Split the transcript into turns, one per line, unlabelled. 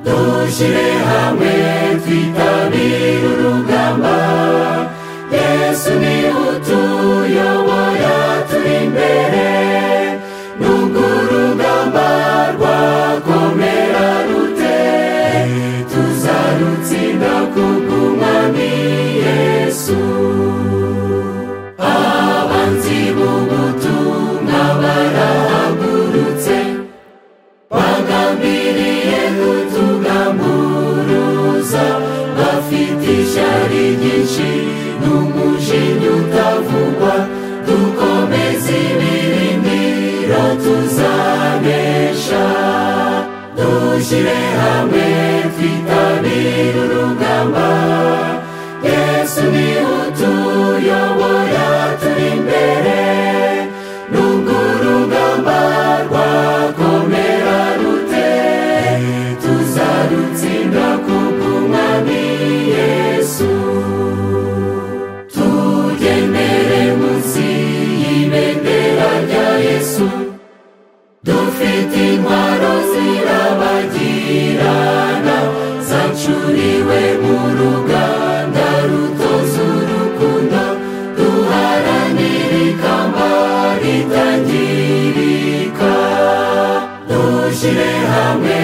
dushyire hamwe twitabire urugamba yesu niwe utuyobora turi imbere nubwo urugamba rwakomera rute tuzarutsinda kubw'umwami yesu abanzi b'ubutumwa barahagurutse bagambiriye kutugamburuza bafite ishyari ryinshi n'umujinya utavugwa dukomeze ibirindiro tuzanesha dushyire hamwe twitabire urugamba yesu niwe utuyobora turi imbere nubwo urugamba rwakomera rute tuzarutsinda kubw'umwami yesu tugendere munsi y'ibendera rya yesu dufite intwaro zirabagirana zacuriwe mu ruganda rutoza urukundo duharanira ikamba ritangirika dushyire hamwe